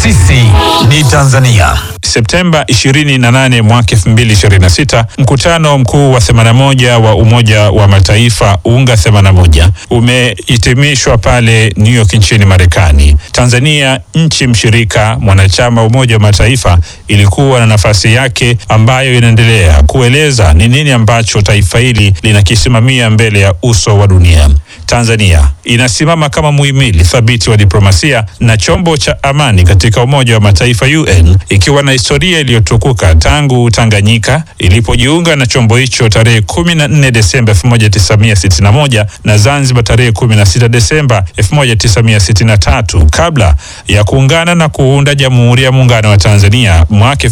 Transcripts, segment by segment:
Sisi ni Tanzania. Septemba 28 mwaka 2026, mkutano mkuu wa 81 wa Umoja wa Mataifa UNGA 81 umehitimishwa pale New York nchini Marekani. Tanzania, nchi mshirika mwanachama wa Umoja wa Mataifa, ilikuwa na nafasi yake ambayo inaendelea kueleza ni nini ambacho taifa hili linakisimamia mbele ya uso wa dunia. Tanzania inasimama kama muhimili thabiti wa diplomasia na chombo cha amani katika Umoja wa Mataifa UN, ikiwa na historia iliyotukuka tangu Tanganyika ilipojiunga na chombo hicho tarehe 14 Desemba 1961 na Zanzibar tarehe 16 Desemba 1963 kabla ya kuungana na kuunda Jamhuri ya Muungano wa Tanzania mwaka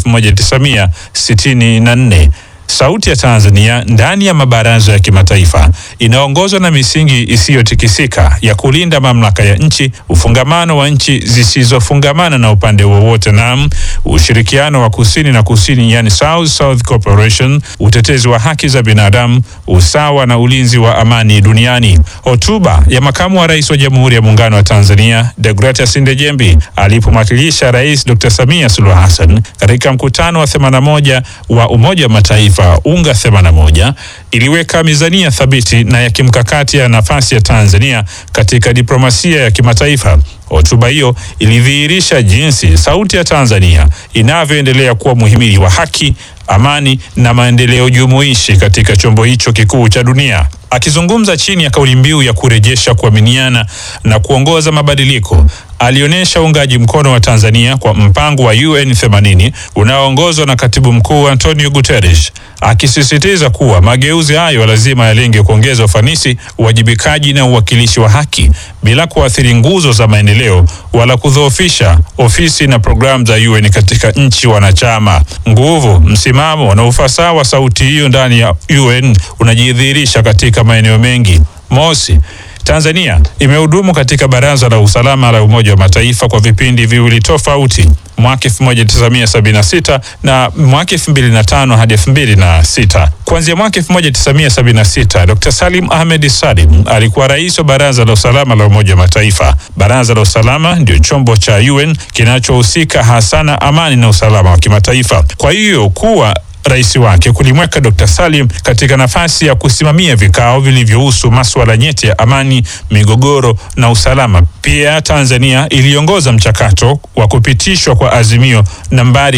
1964. Sauti ya Tanzania ndani ya mabaraza ya kimataifa inaongozwa na misingi isiyotikisika ya kulinda mamlaka ya nchi, ufungamano wa nchi zisizofungamana na upande wowote, na ushirikiano wa kusini na kusini, yani South South Cooperation, utetezi wa haki za binadamu, usawa na ulinzi wa amani duniani. Hotuba ya makamu wa rais wa Jamhuri ya Muungano wa Tanzania Deogratias Ndejembi alipomwakilisha Rais Dr. Samia Suluhu Hassan katika mkutano wa 81 wa Umoja wa Mataifa UNGA 81 iliweka mizania thabiti na ya kimkakati ya nafasi ya Tanzania katika diplomasia ya kimataifa. Hotuba hiyo ilidhihirisha jinsi sauti ya Tanzania inavyoendelea kuwa muhimili wa haki, amani na maendeleo jumuishi katika chombo hicho kikuu cha dunia. Akizungumza chini ya kauli mbiu ya kurejesha kuaminiana na kuongoza mabadiliko, alionyesha uungaji mkono wa Tanzania kwa mpango wa UN 80 unaoongozwa na Katibu Mkuu Antonio Guterres, akisisitiza kuwa mageuzi hayo lazima yalenge kuongeza ufanisi, uwajibikaji na uwakilishi wa haki bila kuathiri nguzo za maendeleo wala kudhoofisha ofisi na programu za UN katika nchi wanachama. Nguvu, msimamo na ufasaha wa sauti hiyo ndani ya UN unajidhihirisha katika maeneo mengi. Mosi, Tanzania imehudumu katika Baraza la Usalama la Umoja wa Mataifa kwa vipindi viwili tofauti, mwaka 1976 na mwaka 2005 hadi 2006. Kuanzia mwaka 1976, Dr. Salim Ahmed Salim alikuwa rais wa Baraza la Usalama la Umoja wa Mataifa. Baraza la Usalama ndio chombo cha UN kinachohusika hasa na amani na usalama wa kimataifa. Kwa hiyo kuwa rais wake kulimweka Dr. Salim katika nafasi ya kusimamia vikao vilivyohusu masuala nyeti ya amani, migogoro na usalama. Pia Tanzania iliongoza mchakato wa kupitishwa kwa azimio nambari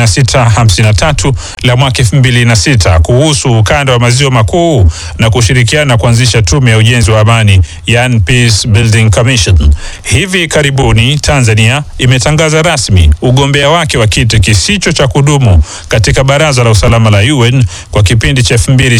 1653 la mwaka 2006 kuhusu ukanda wa maziwa makuu na kushirikiana kuanzisha tume ya ujenzi wa amani, yani Peace Building Commission. Hivi karibuni Tanzania imetangaza rasmi ugombea wake wa kiti kisicho cha kudumu katika baraza la usalama la UN kwa kipindi cha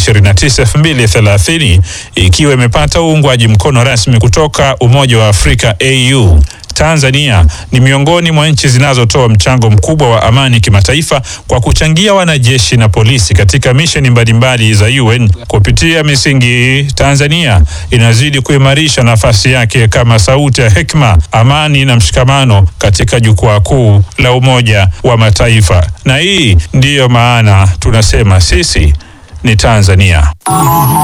2029-2030 ikiwa imepata uungwaji mkono rasmi kutoka Umoja wa Afrika AU. Tanzania ni miongoni mwa nchi zinazotoa mchango mkubwa wa amani kimataifa kwa kuchangia wanajeshi na polisi katika misheni mbalimbali za UN. Kupitia misingi hii, Tanzania inazidi kuimarisha nafasi yake kama sauti ya hekima, amani na mshikamano katika jukwaa kuu la Umoja wa Mataifa. Na hii ndiyo maana tunasema sisi ni Tanzania.